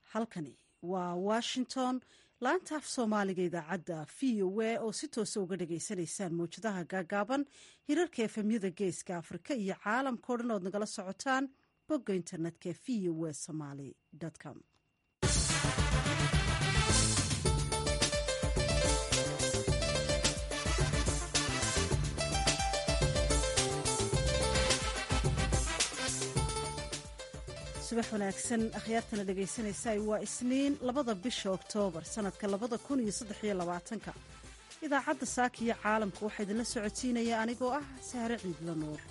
halkani waa washington laanta af soomaaliga idaacadda v o a oo si toosa uga dhagaysanaysaan mawjadaha gaagaaban hirarka efemyada geeska afrika iyo caalamkao dhan ood nagala socotaan bogga internetka v o a somaly com subax wanaagsan akhyaartana dhegaysanaysa waa isniin labada bisha oktoobar sanadka labada kun iyo saddexiyo labaatanka idaacadda saaka iyo caalamka waxaa idinla socotiinaya anigoo ah sahre ciidla nuur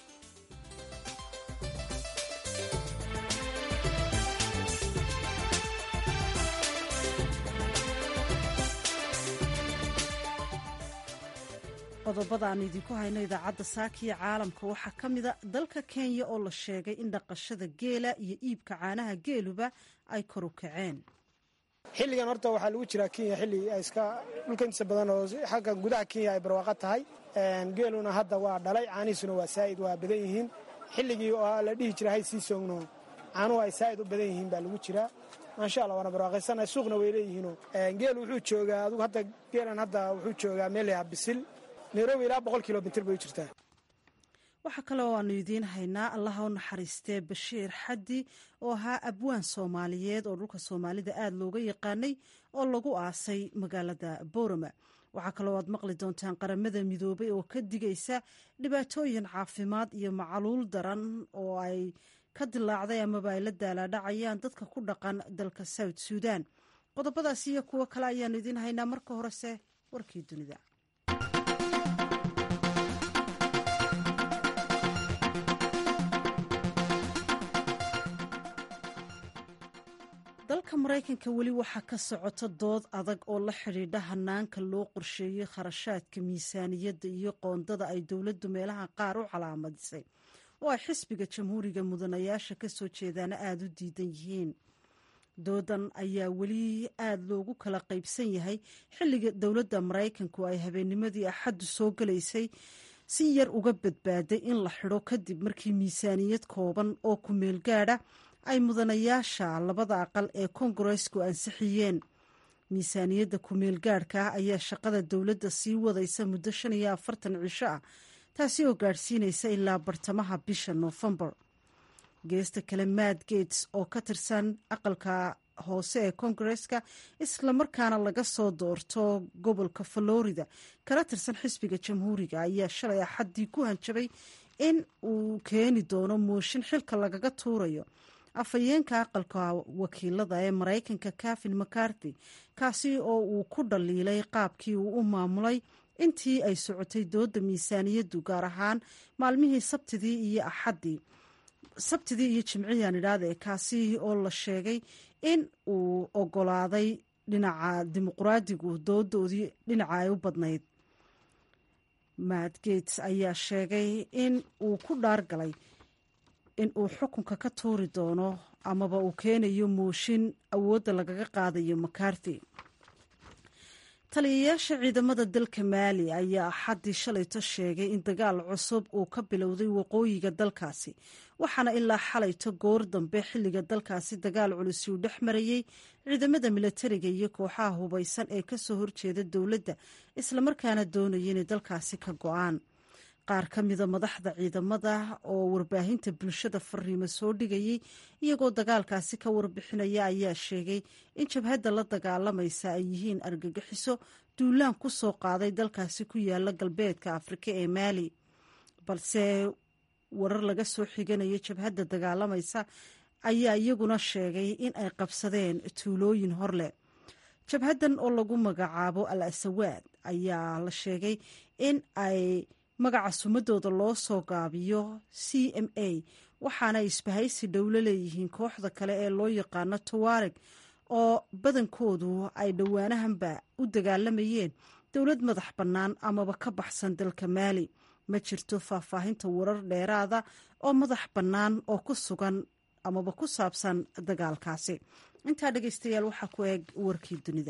qodobada aan idinku hayno idaacadda saaka iyo caalamka waxaa ka mida dalka kenya oo la sheegay in dhaqashada geela iyo iibka caanaha geeluba ay kor u kaceen xilligan horta waxaa lagu jiraa kenya xilli iska dhulka intiisa badan oo xagga gudaha kenya ay barwaaqo tahay geeluna hadda waa dhalay caanihiisuna waa saa'id waa badan yihiin xilligii oo la dhihi jira hay sii soogno caanuhu ay saa'id u badan yihiin baa lagu jiraa maasha allah waana barwaaqaysana suuqna way leeyihiinoo geelu wuxuu joogaa adugu hadda geelan hadda wuxuu joogaa meel yaha bisil nairobi ilaa boqol kilomitr bay u jirtaa waxaa kale oo aanu idiin haynaa allaha u naxariistee bashiir xaddi oo ahaa abwaan soomaaliyeed oo dhulka soomaalida aada looga yaqaanay oo lagu aasay magaalada boorama waxaa kaloo aad maqli doontaan qaramada midoobay oo ka digaysa dhibaatooyin caafimaad iyo macaluul daran oo ay ka dilaacday amaba ay la daalaadhacayaan dadka ku dhaqan dalka south suudan qodobadaas iyo kuwo kale ayaanu idiin haynaa marka horese warkii dunida dalka maraykanka weli waxaa ka socota dood adag oo la xidhiidha hanaanka loo qorsheeyey kharashaadka miisaaniyadda iyo qoondada ay dowladdu meelaha qaar u calaamadisay oo ay xisbiga jamhuuriga mudanayaasha ka soo jeedaana aada u diidan yihiin doodan ayaa weli aada loogu kala qaybsan yahay xilliga dowladda maraykanku ay habeennimadii axaddu soo galaysay si yar uga badbaaday in la xidho kadib markii miisaaniyad kooban oo ku meel gaadha ay mudanayaasha labada aqal ee kongareesku ansixiyeen miisaaniyadda kumeel gaadhka ah ayaa shaqada dowladda sii wadaysa muddo shan iyo afartan cisho ah taasi oo gaadhsiinaysa ilaa bartamaha bisha noofembar geesta kale maad gates oo ka tirsan aqalka hoose ee kongareska islamarkaana laga soo doorto gobolka florida kala tirsan xisbiga jamhuuriga ayaa shalay axaddii ku hanjabay in uu keeni doono mooshin xilka lagaga tuurayo afhayeenka aqalka wakiilada ee maraykanka kafin macarthy kaasi oo uu ku dhaliilay qaabkii uu u maamulay intii ay socotay dooda miisaaniyaddu gaar ahaan maalmihii sabtidii iyo axaddii sabtidii iyo jimciyaan idhaahde kaasi oo la sheegay in uu ogolaaday dhinaca dimuqraadigu doodoodii dhinaca ay u badnayd matt gates ayaa sheegay in uu ku dhaargalay in uu xukunka ka tuuri doono amaba uu keenayo mooshin awoodda lagaga qaadayo macarthy taliyayaasha ciidamada dalka maali ayaa axaddii shalayto sheegay in dagaal cusub uu ka bilowday waqooyiga dalkaasi waxaana ilaa xalayto goor dambe xilliga dalkaasi dagaal culusi uu dhex marayey ciidamada milatariga iyo kooxaha hubaysan ee kasoo horjeeda dowladda islamarkaana doonaya inay dalkaasi ka go-aan qaar ka mida madaxda ciidamada oo warbaahinta bulshada fariimo soo dhigayay iyagoo dagaalkaasi ka warbixinaya ayaa sheegay in jabhadda la dagaalamaysa ay yihiin argagixiso duulaan ku soo qaaday dalkaasi ku yaala galbeedka afrika ee maali balse warar laga soo xiganaya jabhadda dagaalamaysa ayaa iyaguna sheegay in ay qabsadeen tuulooyin horleh jabhaddan oo lagu magacaabo al asawaad ayaa la sheegay in ay magaca sumadooda loo soo gaabiyo c m a waxaana isbahaysi dhowlo leeyihiin kooxda kale ee loo yaqaano tuwareg oo badankoodu ay dhowaanahanba u dagaalamayeen dowlad madax bannaan amaba ka baxsan dalka maali ma jirto faahfaahinta warar dheeraada oo madax bannaan oo ku sugan amaba ku saabsan dagaalkaasi intaa dhegeystayaal waxaa ku eeg warkii dunida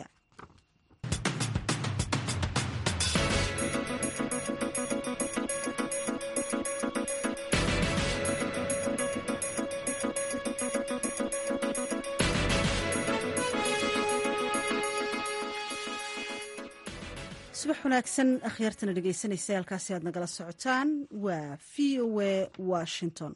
subax wanaagsan akhyaartana dhegeysanaysa halkaasi aad nagala socotaan waa v o a washington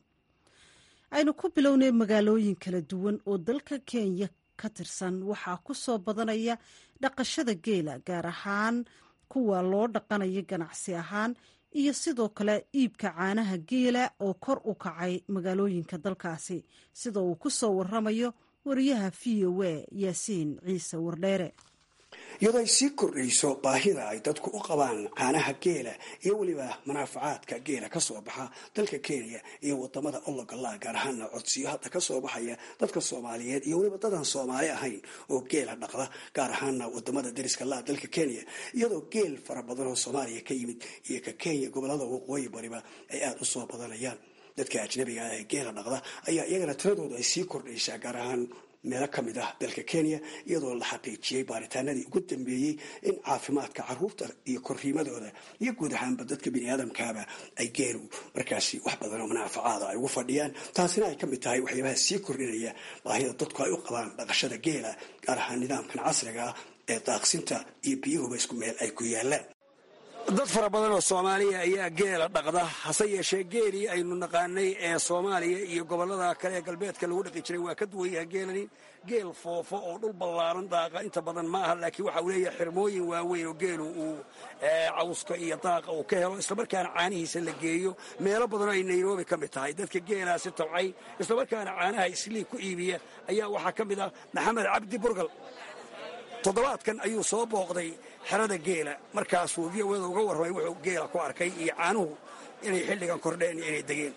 aynu ku bilownay magaalooyin kala duwan oo dalka kenya ka tirsan waxaa ku soo badanaya dhaqashada geela gaar ahaan kuwa loo dhaqanayo ganacsi ahaan iyo sidoo kale iibka caanaha geela oo kor u kacay magaalooyinka dalkaasi sida uu ku soo waramayo wariyaha v o a yaasiin ciise wardheere iyadoo ay sii kordhayso baahida ay dadku u qabaan caanaha geela iyo weliba manaafacaadka geela ka soo baxa dalka kenya iyo wadamada ologala gaar ahaana codsiyo hadda ka soo baxaya dadka soomaaliyeed iyo weliba dadan soomaali ahayn oo geela dhaqda gaar ahaana wadamada dariska laa dalka kenya iyadoo geel fara badan oo soomaaliya ka yimid iyo ka kenya gobolada waqooyi bariba ay aada u soo badanayaan dadka ajnabiga ah ee geela dhaqda ayaa iyagana tiradoodu ay sii kordhaysaa gaar ahaan meelo ka mid ah dalka kenya iyadoo la xaqiijiyey baaritaanadii ugu dambeeyey in caafimaadka caruurta iyo korriimadooda iyo guud ahaanba dadka biniaadamkaaba ay geelu markaasi wax badan oo manaafacaada ay ugu fadhiyaan taasina ay ka mid tahay waxyaabaha sii kordhinaya baahida dadku ay u qabaan dhaqashada geela gaar ahaan nidaamkan casriga ah ee daaqsinta iyo biyuhuba isku meel ay ku yaalaan dad fara badan oo soomaaliya ayaa geela dhaqda hase yeeshee geelii aynu naqaanay ee soomaaliya iyo gobolada kale ee galbeedka lagu dhaqi jiray waa ka duwan yaha geelani geel foofo oo dhul ballaaran daaqa inta badan ma aha laakiin waxa uu leeyahay xirmooyin waaweyn oo geelu uu cawska iyo daaqa uu ka helo islamarkaana caanihiisa la geeyo meelo badanoo ay nairobi ka mid tahay dadka geelaasi tabcay islamarkaana caanaha isliig ku iibiya ayaa waxaa ka mid ah maxamed cabdi burgal toddobaadkan ayuu soo booqday xerada geela markaasuu v o da uga warramay wuxuu geela ku arkay iyo caanuhu inay xilligan kordheen iyo inay degeen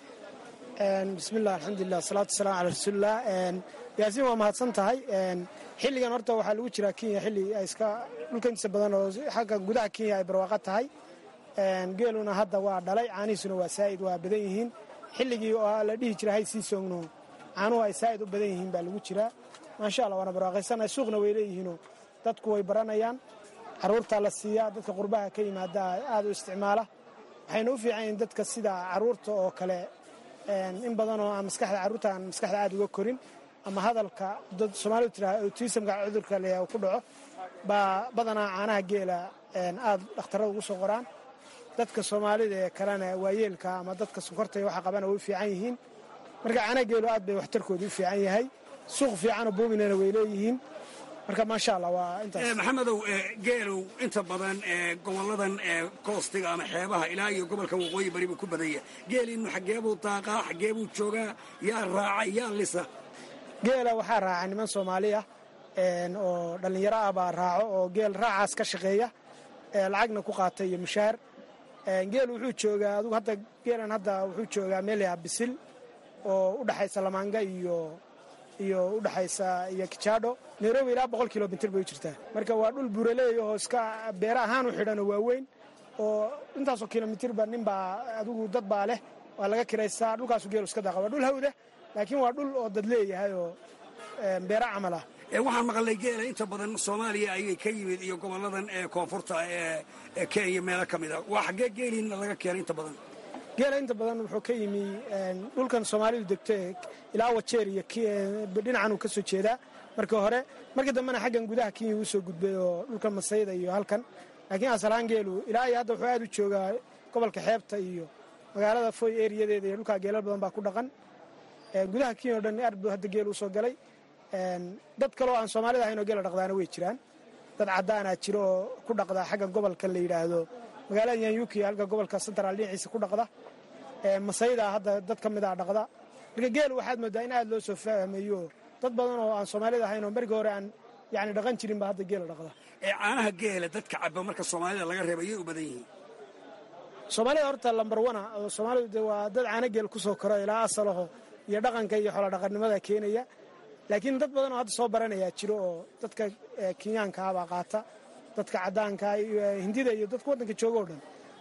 bismilah alxamdulilah wasalaatu wasalaam calaa rasuulilah yaasiin waa mahadsan tahay xilligan horta waxaa lagu jiraa kenya xilli ay iska dhulka intiisa badan oo xagga gudaha kenya ay barwaaqo tahay geeluna hadda waa dhalay caanihiisuna waa saa'id waa badan yihiin xilligii oo la dhihi jira hay sii soogno caanuhu ay saa'id u badan yihiin baa lagu jiraa maasha allah waana barwaaqaysana suuqna way leeyihiinoo dadku way baranayaan caruurtaa la siiyaa dadka qurbaha ka yimaada aada u isticmaala waxayna u fiican yihiin dadka sida caruurta oo kale in badanoo aan maskaxda carruurta aan maskaxda aada uga korin ama hadalka dad soomaalidu tiraa autismka cudurka le ku dhaco baa badanaa caanaha geela aada dhakhtarada ugu soo qoraan dadka soomaalida ee kalena waayeelka ama dadka sonkorta waxa qabana way u fiican yihiin marka caanaha geelu aad bay waxtarkooda u fiican yahay suuq fiicanoo boobinana way leeyihiin marka maasha allah waa intaas maxamedow geelow inta badan goboladan koostiga ama xeebaha ilaa iyo gobolka waqooyi bari buu ku badanya geeliinu xageebuu daaqaa xageebuu joogaa yaa raaca yaa lisa geela waxaa raaca niman soomaali ah oo dhallinyaro ah baa raaco oo geel raacaas ka shaqeeya lacagna ku qaata iyo mushaar geel wuxuu joogaa adugu hadda geelan hadda wuxuu joogaa meel yaha bisil oo u dhaxaysa lamaanga iyo iyo udhaxaysa iyo kijaadho nairobi ilaa boqol kilomitr bay u jirtaa marka waa dhul buuraleey oo iska beera ahaan u xidhanoo waaweyn oo intaasoo kilomitirba ninbaa adigu dad baa leh waa laga kiraysaa dhulkaasu geelu iska daaqa waa dhul hawda laakiin waa dhul oo dad leeyahay oo beera camal ah waxaan maqalnay geela inta badan soomaaliya ayay ka yimid iyo goboladan ee koonfurta ee kenya meelo ka mid a waa xaggee geeliina laga keenay inta badan geela inta badan wuxuu ka yimi dhulkan soomaalidu degto ilaa wajeer iyo dhinacan uu ka soo jeedaa markii hore markii dambena xaggan gudaha kenya uu soo gudbay oo dhulkan masayda iyo halkan laakiin asalahaan geelu ilaa iyo hadda wuxuu aad u joogaa gobolka xeebta iyo magaalada foy eriyadeeda iyo dhulkaa geelal badan baa ku dhaqan gudaha kenya o dhan aad buu hadda geel usoo galay dad kaleo aan soomaalida ahayn oo geela dhaqdaana way jiraan dad caddaanaa jiro oo ku dhaqda xagga gobolka la yidhaahdo magaalada yanyuki halka gobolka central dhinaciisa ku dhaqda masayda hadda dad ka mid a dhaqda marka geelu waxaad moodaa in aad loo soo fahmayo dad badan oo aan soomaalida ahayn oo markii hore aan yani dhaqan jirin ba hadda geela dhaqda caanaha geela dadka caba marka soomaalida laga reeba yay u badan yihiin soomaalida horta lambar wana oo soomaalidu de waa dad caana geel kusoo koro ilaa asalaho iyo dhaqanka iyo xoola dhaqannimada keenaya laakiin dad badan oo hadda soo baranayaa jiro oo dadka kenyaanka abaa qaata dadka caddaanka hindida iyo dadka waddanka jooga o dhan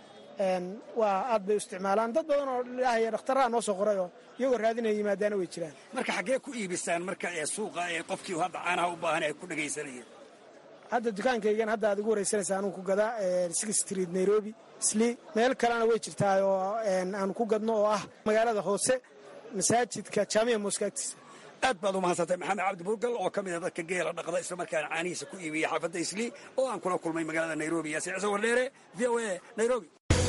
waa aad bay u isticmaalaan dad badan oo ilaahay dhakhtarraa noo soo qorayoo iyagoo raadinaya yimaadaana way jiraan marka xaggee ku iibisaan marka ee suuqa ee qofkii hadda caanaha u baahan ay ku dhagaysanayeen hadda dukaankaygan hadda aad igu waraysanaysa anuu ku gadaa six street nairobi sli meel kalena way jirtaa oo aanu ku gadno oo ah magaalada hoose masaajidka jaamiya mooska agtiisa aad baad u mahadsantay maxamed cabdi burgal oo ka mid a dadka geela dhaqda islamarkaana caanihiisa ku iibiya xaafadda islii oo aan kula kulmay magaalada nairobi yaasiin ciise wardheere v o a nairobi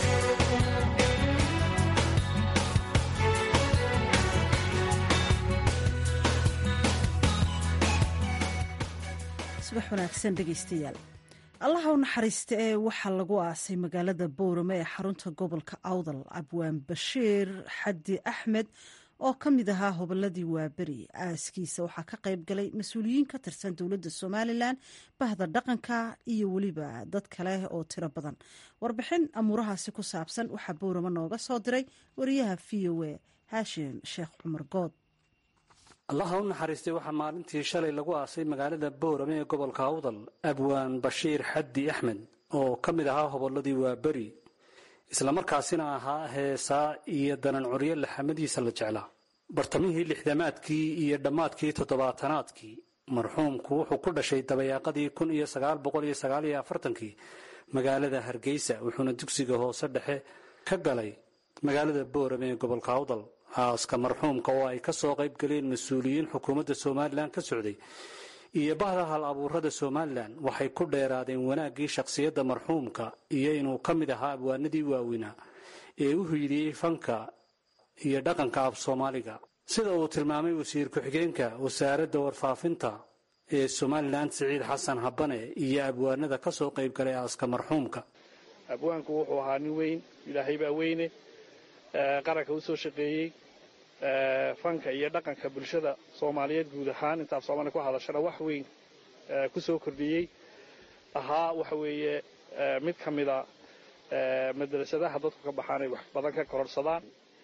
subax wanaagsan dhegaystayaal allaha u naxariista ee waxaa lagu aasay magaalada boorame ee xarunta gobolka awdal abwaan bashiir xaddi axmed oo ka mid ahaa hobolladii waaberi aaskiisa waxaa ka qayb galay mas-uuliyiin ka tirsan dowladda somalilan bahda dhaqanka iyo weliba dad kale oo tiro badan warbixin amuurahaasi ku saabsan waxaa boorame nooga soo diray wariyaha v o a haashim sheekh cumar good allaha u naxariistay waxaa maalintii shalay lagu aasay magaalada boorame ee gobolka awdal abwaan bashiir xaddi axmed oo ka mid ahaa hobolladii waaberi islamarkaasina ahaa heesaa iyo danan curyo laxamadiisa la jeclaa bartamihii lixdamaadkii iyo dhammaadkii toddobaatanaadkii marxuumku wuxuu ku dhashay dabayaaqadii kun iyo sagaal boqol iyo sagaal iyo afartankii magaalada hargeysa wuxuuna dugsiga hoose dhexe ka galay magaalada boorame ee gobolka awdal aaska marxuumka oo ay ka soo qayb galeen mas-uuliyiin xukuumadda somalilan ka socday iyo bahda hal abuurada somalilan waxay ku dheeraadeen wanaaggii shakhsiyadda marxuumka iyo inuu ka mid ahaa abwaanadii waaweynaa ee u hiidiyey fanka iyo dhaqanka af soomaaliga sida uu tilmaamay wasiir ku-xigeenka wasaaradda warfaafinta ee somalilan siciid xasan habane iyo abwaanada ka soo qayb galay aaska marxuumka abwaanku wuxuu ahaa nin weyn ilaahay baa weyne qaranka u soo shaqeeyey fanka iyo dhaqanka bulshada soomaaliyeed guud ahaan intaaf soomaaliya ku hadashana wax weyn ku soo kordhiyey ahaa waxa weeye mid ka mida madrasadaha dadku ka baxaan ay wax badan ka kororsadaan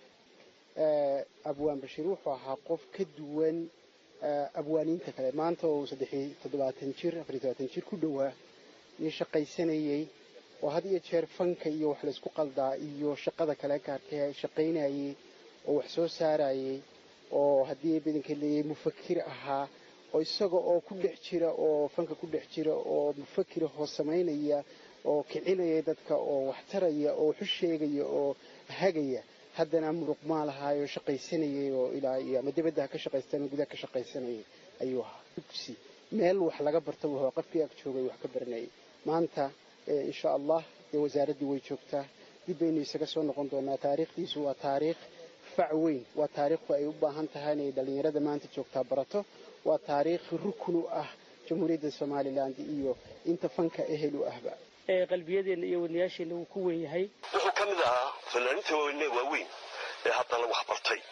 abwaan bashiir wuxuu ahaa qof ka duwan abwaaniinta kale maanta oo saddexiy toddobaatan jir afariy todobaatan jir ku dhowaa nin shaqaysanayey oo had iyo jeer fanka iyo wax laysku qaldaa iyo shaqada kale gaarka shaqaynayey oo wax soo saarayey oo haddii badanka leeyay mufakir ahaa oo isaga oo ku dhex jira oo fanka ku dhex jira oo mufakira oo samaynaya oo kicinaya dadka oo wax taraya oo waxu sheegaya oo hagaya haddana muruq maalahaayoo shaqaysanayay oo ilaa iyo ama dibadda ha ka shaqaystan gudaha ka shaqaysanayay ayuu ahaa dugsi meel wax laga barta wuxuu qofkii ag joogay wax ka baranayay maanta insha allah dee wasaaraddii way joogtaa dib baynu isaga soo noqon doonaa taariikhdiisu waa taariikh fac weyn waa taariikhku ay u baahan tahay inay dhallinyarada maanta joogtaa barato waa taariikh rukun u ah jamhuuriyadda somalilan iyo inta fanka ehel u ahba qalbiyadeenna iyo wadnayaasheenna wuu ku weyn yahay wuxuu ka mid ahaa fanaaniinta waaweyne waaweyn ee haddana wax bartay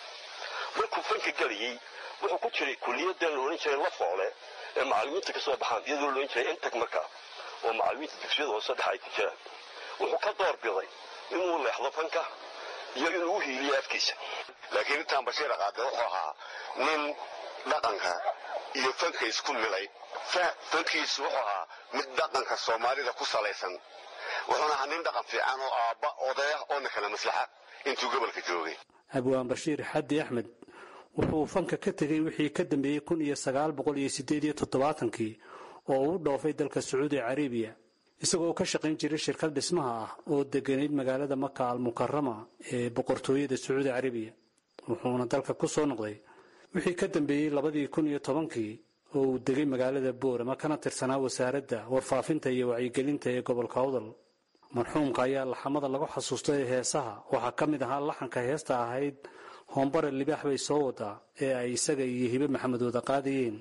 markuu fanka gelayey wuxuu ku jiray kuliyadan la odhan jiray la foole ee macallimiinta ka soo baxaan iyadoo la odhan jiray intag markaa oo macallimiinta dugsiyada hoose dhexa ay ku jiraan wuxuu ka door biday inuu leexdo fanka iyo inuu u hiiliyo afkiisa laakiin intaan bashiir qaade wuxuu ahaa nin dhaqanka iyo fanka isku milay fankiisu wuxuu ahaa mid dhaqanka soomaalida ku salaysan wuxuuna ahaa nin dhaqan fiican oo aabba odaya oona kala maslaxa intuu gobolka joogay abwaan bashiir xaddi axmed wuxuu fanka ka tegey wixii ka dambeeyey kun iyo sagaal boqol iyo sideed iyo toddobaatankii oo uu dhoofay dalka sacuudi carabiya isagoo ka shaqayn jiray shirkad dhismaha ah oo deganayd magaalada maka almukarama ee boqortooyada sacuudi carabiya wuxuuna dalka ku soo noqday wixii ka dambeeyey labadii kun iyo tobankii oo uu degay magaalada boorama kana tirsanaa wasaaradda warfaafinta iyo wacyigelinta ee gobolka awdal marxuumka ayaa laxamada lagu xasuustay heesaha waxaa ka mid ahaa laxanka heesta ahayd hoombare libaax bay soo wadaa ee ay isaga iyo hibe maxamed wada qaadayeen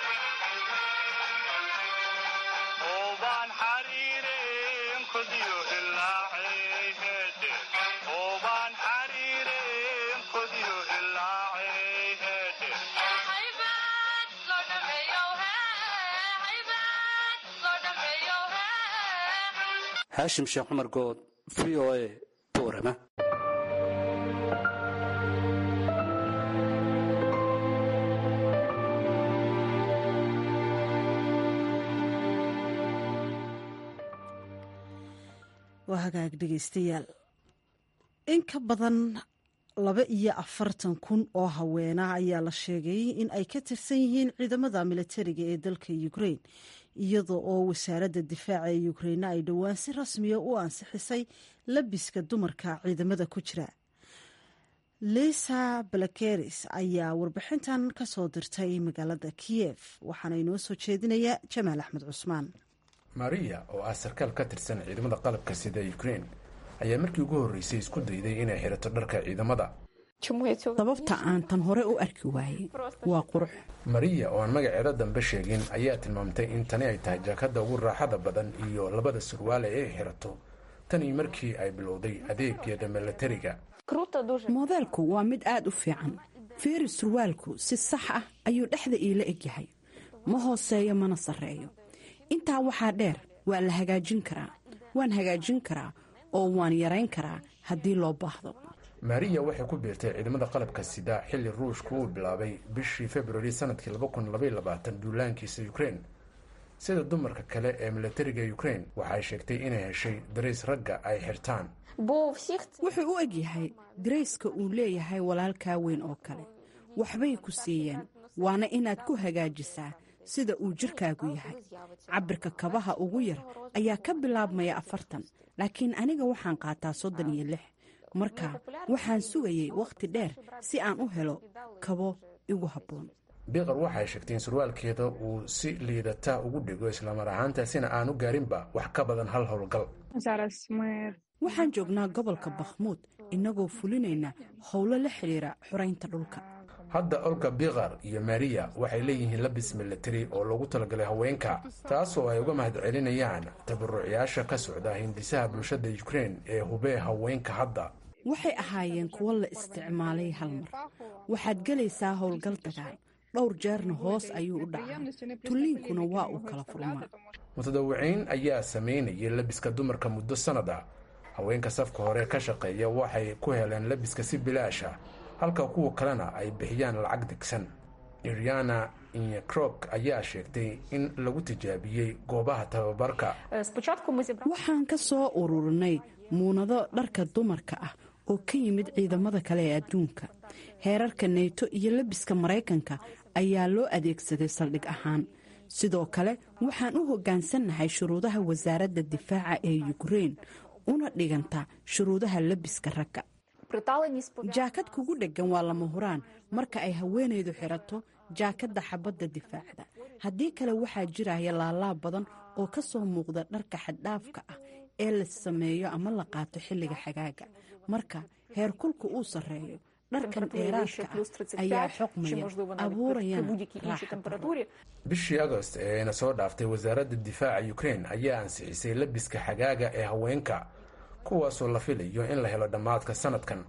haashim sheekh cumar good v o a boorama waa hagaag dhegaystayaal in ka badan laba iyo afartan kun oo haweena ayaa la sheegay in ay ka tirsan yihiin ciidamada militariga ee dalka ukrain iyada oo wasaaradda difaaca ee ukraina ay dhowaan si rasmiya u ansixisay labiska dumarka ciidamada ku jira lisa balakeris ayaa warbixintan ka soo dirtay magaalada kiyef waxaana inoo soo jeedinaya jamaal axmed cusmaan maria oo ah sarkaal ka tirsan ciidamada qalabka sida ukrain ayaa markii ugu horreysay isku dayday inay xirato dharka ciidamada sababta aan tan hore u arki waayey waa qurux mariya oo aan magaceeda dambe sheegin ayaa tilmaamtay in tani ay tahay jaakadda ugu raaxada badan iyo labada surwaale ee ay xirato tanii markii ay bilowday adeegeeda milatariga moodeelku waa mid aad u fiican feeri surwaalku si sax ah ayuu dhexda iila egyahay ma hooseeyo mana sarreeyo intaa waxaa dheer waa la hagaajin karaa waan hagaajin karaa oo waan yarayn karaa haddii loo baahdo mariya waxay ku biirtay ciidamada qalabka sida xilli ruushku uu bilaabay bishii februari sanadkii duulaankiisa ukrain sida dumarka kale ee milatariga ukrain waxay sheegtay inay heshay darays ragga ay xirtaan wuxuu u egyahay darayska uu leeyahay walaalkaa weyn oo kale waxbay ku siiyeen waana inaad ku hagaajisaa sida uu jirkaagu yahay cabirka kabaha ugu yar ayaa ka bilaabmaya afartan laakiin aniga waxaan qaataa soddon iyo lix marka waxaan sugayay wakhti dheer si aan u helo kabo igu habboon biqar waxay sheegtay in surwaalkeeda uu si liidata ugu dhigo islamar ahaantaasina aanu gaarinba wax ka badan hal howlgal waxaan joognaa gobolka bakhmuud innagoo fulinayna howlo la xidhiira xoraynta dhulka hadda olga biqar iyo mariya waxay leeyihiin labis milatari oo loogu talagalay haweenka taasoo ay uga mahad celinayaan tabarucyaasha ka socda hindisaha bulshada ukrain ee hubee haweenka hadda waxay ahaayeen kuwo la isticmaalay hal mar waxaad gelaysaa howlgal dagaal dhowr jeerna hoos ayuu u dhacaa tulliinkuna waa uu kala furmaa mutadawiciin ayaa samaynayay labiska dumarka muddo sannad ah haweenka safka hore ka shaqeeya waxay ku heleen labiska si bilaasha halka kuwa kalena ay bixiyaan lacag degsan iriana inyekrok ayaa sheegtay in lagu tijaabiyey goobaha tababarka waxaan ka soo ururinay muunado dharka dumarka ah oo ka yimid ciidamada kale ee adduunka heerarka neyto iyo labiska maraykanka ayaa loo adeegsaday saldhig ahaan sidoo kale waxaan u hoggaansannahay shuruudaha wasaaradda difaaca ee ukrein una dhiganta shuruudaha labiska ragga jaakad kugu dheggan waa lama huraan marka ay haweenaydu xirato jaakadda xabadda difaacda haddii kale waxaa jiraya laalaab badan oo ka soo muuqda dharka xaddhaafka ah ee la sameeyo ama la qaato xilliga xagaaga marka heerkulka uu sarreeyo dharkan dheeraadka ah ayaa xoqmaya abuurayana bishii agost ee ayna soo dhaaftay wasaaradda difaaca ukrein ayaa ansixisay labiska xagaaga ee haweenka kuwaasoo la filayo in la helo dhammaadka sanadkan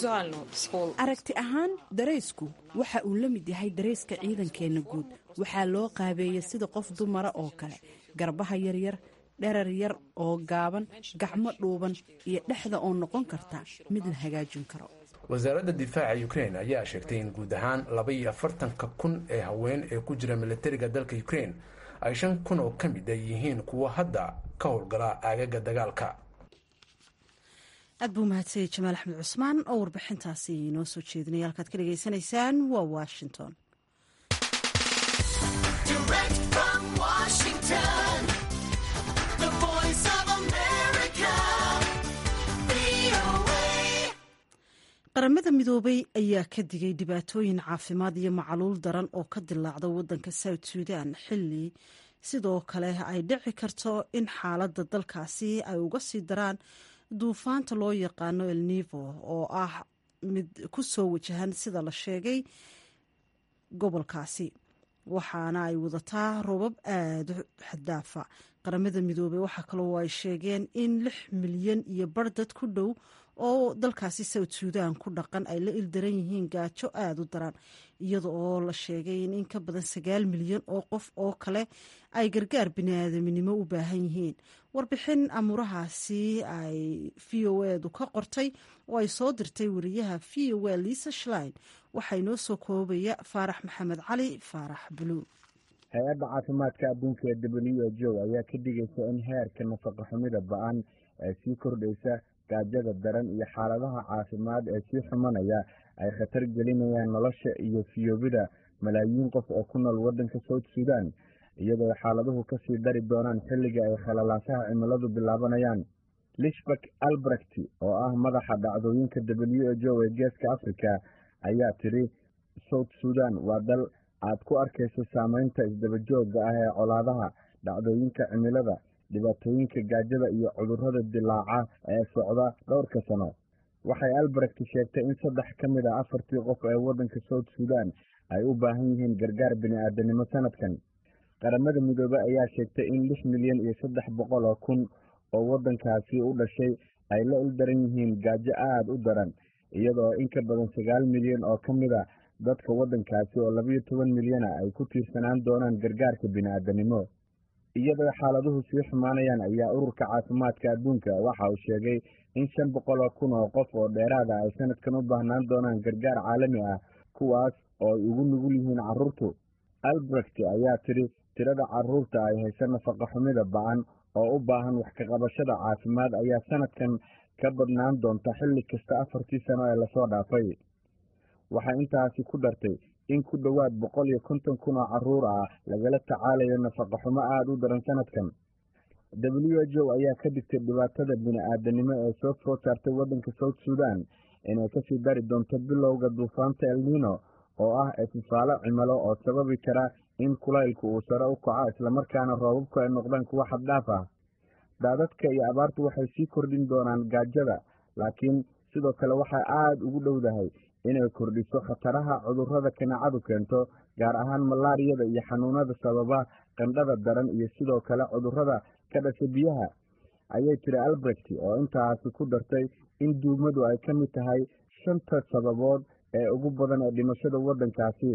aragti ahaan daraysku waxa uu la mid yahay darayska ciidankeenna guud waxaa loo qaabeeyey sida qof dumara oo kale garbaha yaryar dherar yar oo gaaban gacmo dhuuban iyo dhexda oo noqon karta mid la hagaajin karo wasaaradda difaaca ukrein ayaa sheegtay in guud ahaan laba iyo afartanka kun ee haween ee ku jira milatariga dalka ukrein ay shan kun oo ka mid a yihiin kuwa hadda ka howlgala aagaga dagaalka aad buu mahadsanyay jamaal axmed cusmaan oo warbixintaasi inoo soo jeedinaya halkaad ka dhegaysanaysaan waa washington qaramada midoobay ayaa ka digay dhibaatooyin caafimaad iyo macaluul daran oo ka dilaacda wadanka south sudan xilli sidoo kale ay dhici karto in xaaladda dalkaasi ay uga sii daraan duufaanta loo yaqaano el nivo oo ah mid ku soo wajahan sida la sheegay gobolkaasi waxaana ay wadataa roobab aada u xaddaafa qaramada midoobey waxaa kaloo ay sheegeen in lix milyan iyo bar dad ku dhow oo dalkaasi south suudan ku dhaqan ay la ildaran yihiin gaajo aada u daran iyada oo la sheegay in in ka badan sagaal milyan oo qof oo kale ay gargaar biniaadaminimo u baahan yihiin warbixin amuurahaasi ay v o edu ka qortay oo ay soo dirtay wariyaha v o e liisa shlein waxaa inoo soo koobaya faarax maxamed cali faarax buluug hay-adda caafimaadka adduunka ee w h o ayaa ka digaysa in heerka nafaqa xumida ba-an ee sii kordhaysa gaajada daran iyo xaaladaha caafimaad ee sii xumanaya ay khatar gelinayaan nolosha iyo fiyoobida malaayiin qof oo ku nool waddanka south suudan iyadoo xaaladuhu kasii dari doonaan xilliga ay khalalaasaha cimiladu bilaabanayaan lishbak albrecht oo ah madaxa dhacdooyinka w h o ee geeska africa ayaa tidhi south suudan waa dal aad ku arkayso saameynta isdabajooga ah ee colaadaha dhacdooyinka cimilada dhibaatooyinka gaajada iyo cudurrada dilaaca ee socda dhowrka sano waxay albrecht sheegtay in saddex ka mid a afartii qof ee waddanka south suudan ay u baahan yihiin gargaar bini-aadanimo sanadkan qaramada midoobey ayaa sheegtay in lix milyan iyo saddex boqol oo kun oo waddankaasi u dhashay ay la ildaran yihiin gaajo aada u daran iyadoo in ka badan sagaal milyan oo ka mid a dadka waddankaasi oo labayo toban milyana ay ku tiirsanaan doonaan gargaarka bini-aadanimo iyadoo xaaladuhu sii xumaanayaan ayaa ururka caafimaadka adduunka waxa uu sheegay in shan boqol oo kun oo qof oo dheeraada ay sanadkan u baahnaan doonaan gargaar caalami ah kuwaas oo ay ugu nugul yihiin carruurtu albrecht ayaa tidhi tirada carruurta ay haysa nafaqa xumida ba-an oo u baahan wax ka qabashada caafimaad ayaa sanadkan ka badnaan doonta xilli kasta afartii sano ee lasoo dhaafay waxay intaasi ku dartay in ku dhowaad boqol iyo konton kun oo carruur ah lagala tacaalayo nafaqa xumo aada u daran sanadkan w h o ayaa ka digtay dhibaatada bini-aadanimo ee soo food saartay waddanka south suudan inay kasii dari doonto bilowga duufaanta elnino oo ah ififaalo cimilo oo sababi kara in kulaylku uu sare u kaco islamarkaana roobabku ay noqdaan kuwo xaddhaaf ah daadadka iyo abaartu waxay sii kordhin doonaan gaajada laakiin sidoo kale waxay aada ugu dhowdahay inay kordhiso khataraha cudurrada kaneecadu keento gaar ahaan malaariyada iyo xanuunada sababa qandhada daran iyo sidoo kale cudurrada ka dhasha biyaha ayay tiri albrecht oo intaasi ku dartay in duumadu ay ka mid tahay shanta sababood ee ugu badan ee dhimashada waddankaasi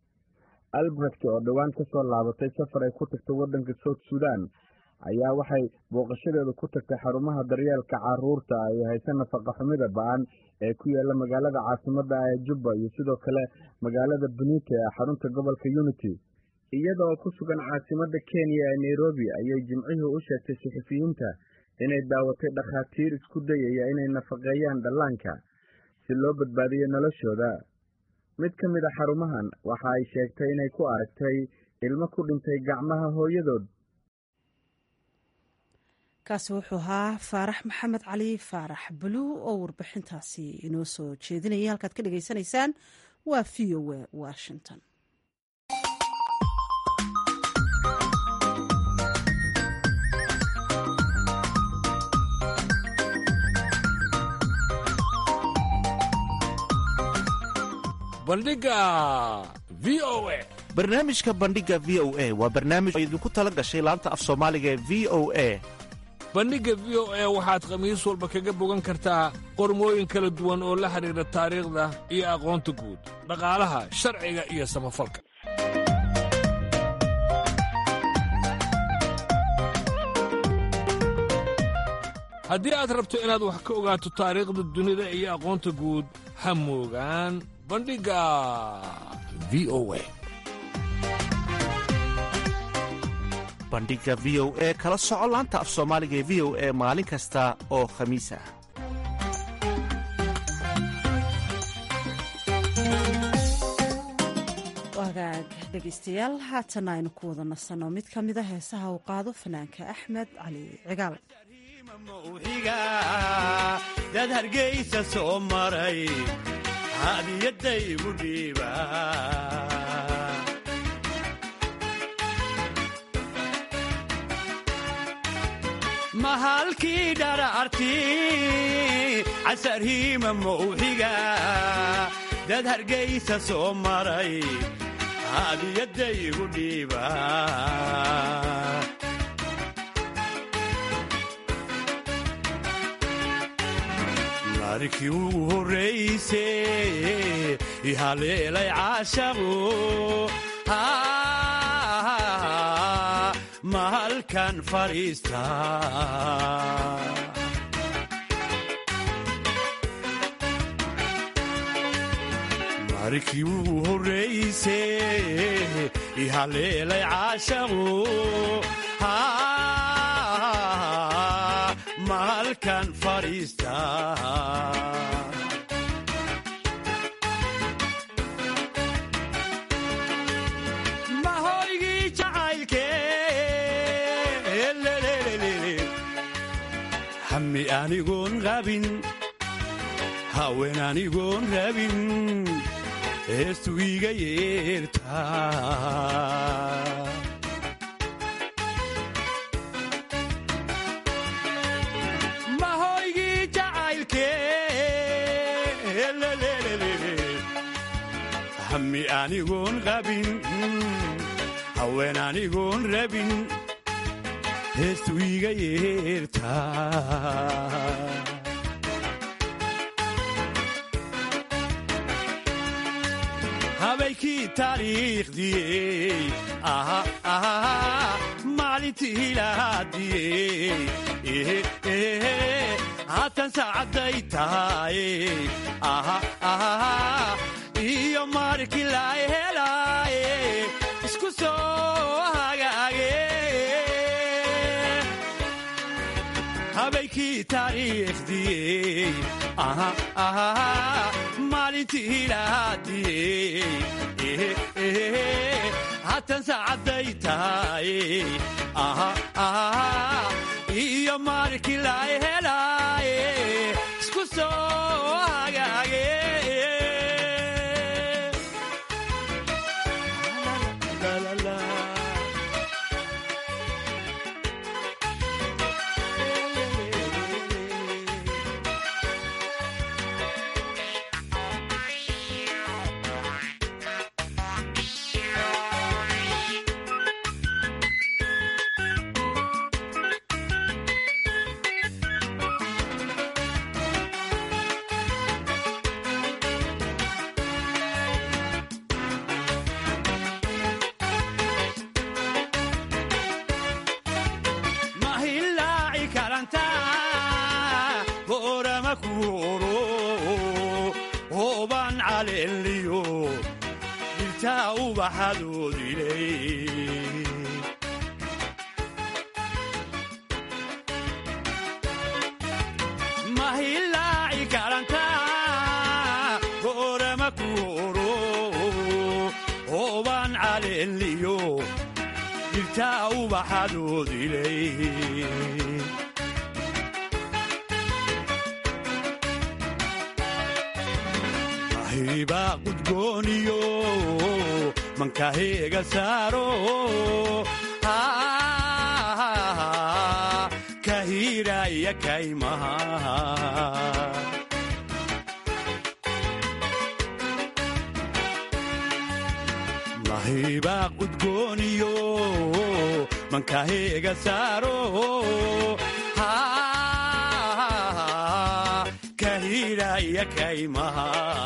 albrecht oo dhowaan ka soo laabatay safar ay ku tagtay waddanka south suudan ayaa waxay booqashadeedu ku tagtay xarumaha daryeelka caruurta ay haysa nafaqa xumida ba-an ee ku yaala magaalada caasimadda ah ee jubba iyo sidoo kale magaalada benite ee xarunta gobolka unity iyadoo ku sugan caasimadda kenya ee nairobi ayay jimcihii u sheegtay suxufiyiinta inay daawatay dhakhaatiir isku dayaya inay nafaqeeyaan dhallaanka si loo badbaadiyo noloshooda mid ka mid a xarumahan waxa ay sheegtay inay ku aragtay ilmo ku dhintay gacmaha hooyadood kaasi wuxuu ahaa faarax maxamed cali faarax buluw oo warbixintaasi inoo soo jeedinaya halkaad ka dhagaysanaysaan waa v o a washington bandhiga v o a barnaamijka bandhiga v o a waa barnaamij oo idinku tala gashay laanta af soomaaliga ee v o a bandhigga v o a waxaad khamiis walba kaga bogan kartaa qormooyin kala duwan oo la xidhiidha taariikhda iyo aqoonta guud dhaqaalaha sharciga iyo samafalka haddii aad rabto inaad wax ka ogaato taariikhda dunida iyo aqoonta guud ha moogaan bandhigga v o a bandhiga v o e kala soco laanta af soomaaliga ee v o e maalin kasta oo khamiis ah wagaag dhegaystayaal haatana aynu ku wada nasanno mid ka mida heesaha uu qaado fanaanka axmed cali cigaal dad hargaysa soo maray hadiyadaygu dhiiba mahalkii dhararti casarhiima mawxiga dad hargaysa soo maray hadiyadda igu dhiiba markii ugu horrayse ihaleelay caashaqu mahalkan fadhiista markii ugu horrayse ihaleelay caashaqu mahalkan fadhiista mahoygii jacaylke hami anigoon qabin haween anigoon rabin heestu iga yeertaa mahoygii jacaylke hami anigoon qabin haween anigoon rabin heestu iga yeertaa habaykii taariikhdiyey maalintii hilaadiyey haatan saacadday tahay iyo markii la helaaye isku soo hagaage habaykii taariikhdiyey maalintii hilaadiyey haatan saacadday tahay iyo markii la helaaye isku soo hagaage mahilaaci karanta boorama kuuro hooban caleeliyo dhirtaa ubaxadoodilay mahilaaci karanta boorama kuuro hooban caleeliyo dhirtaa ubaxadoodilay ahiba qudgooniyo mankaheega saaro kahiraya kaymaha mahiba qudgooniyo mankaheega saaro kahiraya kaymaha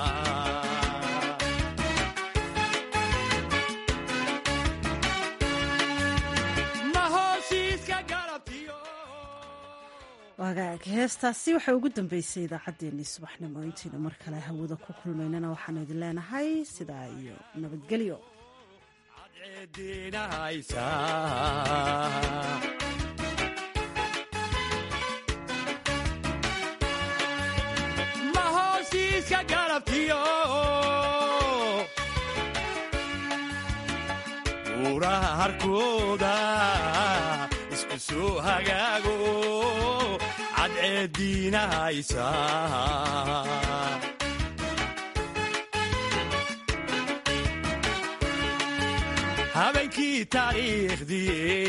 mahoosiiska galabtiyo wagaag heestaasi waxay ugu dambeysay idaacaddeenii subaxnimo intaynu mar kale hawada ku kulmaynana waxaanu idin leenahay sidaa iyo nabadgelyo ceediinahaysa mahoosiiska galabtiyo buuraha harkooda isku soo hagaago cadceediinahaysa habeenkii taariikhdii